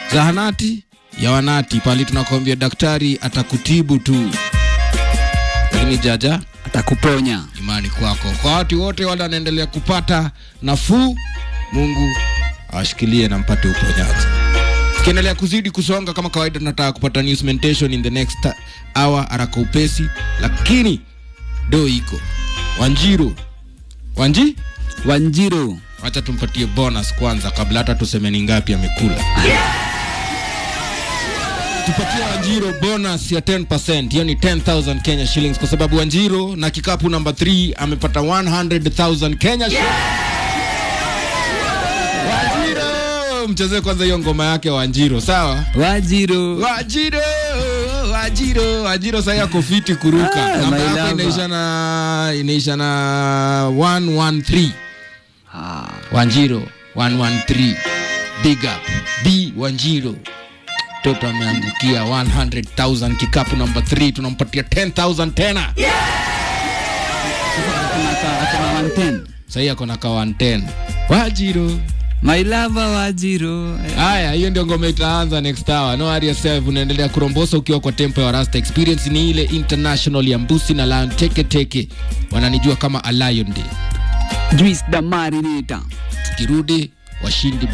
zahanati ya wanati pali tunakwambia daktari atakutibu tu, lakini jaja Atakuponya. imani kwako. Kwa watu wote wale wanaendelea kupata nafuu, Mungu awashikilie na mpate uponyaji. Tukiendelea kuzidi kusonga kama kawaida, tunataka kupata news mentation in the next hour haraka upesi, lakini do iko Wanjiru Wanji, Wanjiru. wacha tumpatie bonus kwanza kabla hata tuseme ni ngapi amekula. Tupatie Wanjiro bonus ya 10%, hiyo ni 10000 Kenya shillings, kwa sababu Wanjiro na kikapu namba 3 amepata 100000 Kenya shillings. Wanjiro, mchezee kwanza hiyo ngoma yake Wanjiro, sawa? Wajiru. Wajiro, Wajiro, Wajiro sasa yako fiti kuruka. Ah, Namba my yako lover. inaisha na inaisha na 113. Ah, Wanjiro 113. Big up. B Wanjiro. Toto ameangukia 100,000 kikapu namba 3 tunampatia 10,000 tena. kuna ka- kuna 110. Sasa hii ako na ka 110. Wajiro. My lover Wajiru. Haya, hiyo ndio ngoma itaanza next hour. No worry yourself, unaendelea kurombosa ukiwa kwa tempo ya Rasta. Experience ni ile international ya Mbusi na Lion Teke Teke. Wananijua kama a Lion Day. Juice the Marinator. Tukirudi washindi